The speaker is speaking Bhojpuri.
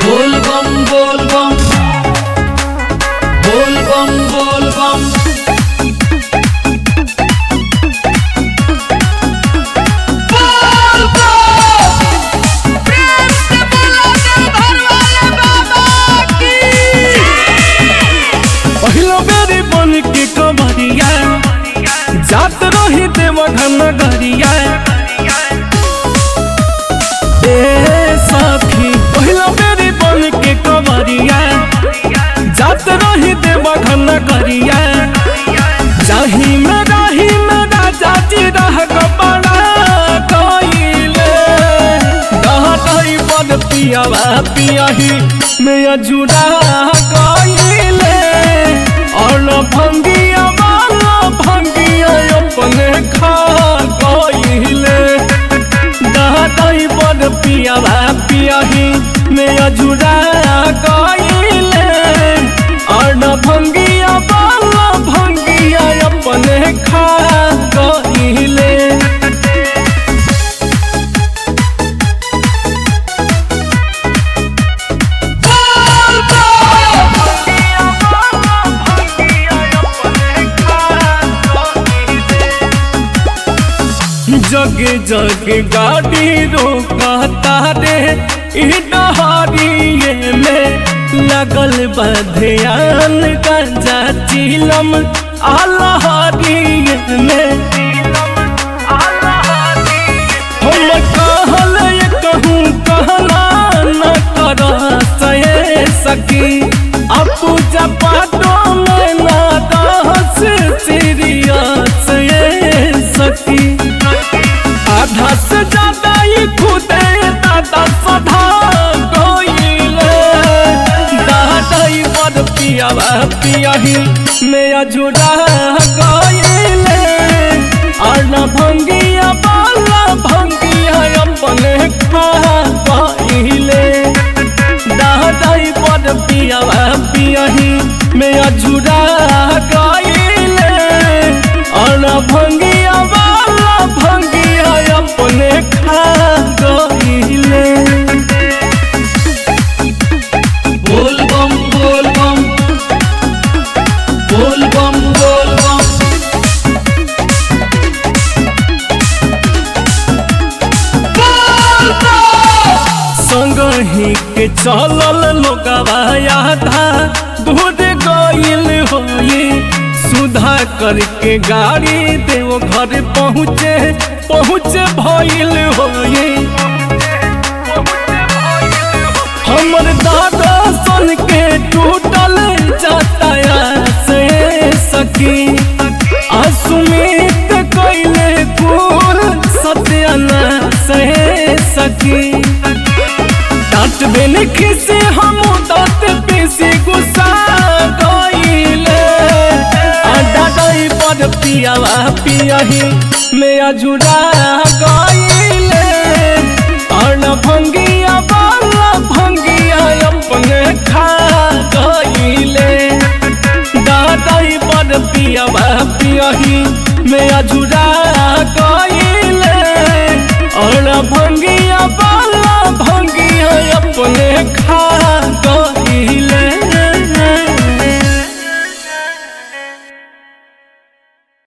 बोल बम बोल बम बोल बम बोल बम पहिलो बेरी बन के कमरिया जात रही देव घन गरिया ए सखी पहिलो बेरी बन के कमरिया जात रही देव घन गरिया जाही में राही में राजा जी रह बड़ा कइले दहतई बन पियावा पियाही में अजुड़ा गइले और भंगिया वाला भंगिया अपने खा गइले दहतई बन पियावा पियाही में अजुड़ा गइले और भंगिया वाला भंगिया अपने खा गइले जग जग गाड़ी रोकता रे ई डहरिए में लगल बधियान गंजा चिलम आलहरिए में हम कहल कहूँ कहना न कर सहे सकी अब पूजा पाठों में ना दस सीरियस ये सकी आधा से ज्यादा ही खुदे दादा सधा गइले दादाई बड़ पियावा पियाही में अजुड़ा गइले और न भंगिया बाला भंगिया अपने खा गइले दादाई बड़ पियावा पियाही में अजुड़ा गइले और न भंगिया वाला भंगिया अपने खा गइले बोल बम बोल बम बोल बम बोल बम संग ही के चलल लोगवा आधा दूर गइल होई सुधा करके गाड़ी देव घर पहुँचे पहुँचे भइल होई हमर दादा सन के टूटल जाता से सकी असुमित कैले कुल सत्याना से सकी डांट बिन खिसे हम दांत पीसी गुस्सा गइले आडा गई पर पियावा पियाही में अजुड़ा गइले और न भंगिया वाला भंगिया अपने खा गइले दादाई पर पियावा पियाही में अजुड़ा गइले और न भंगिया वाला भंगिया अपने खा गइले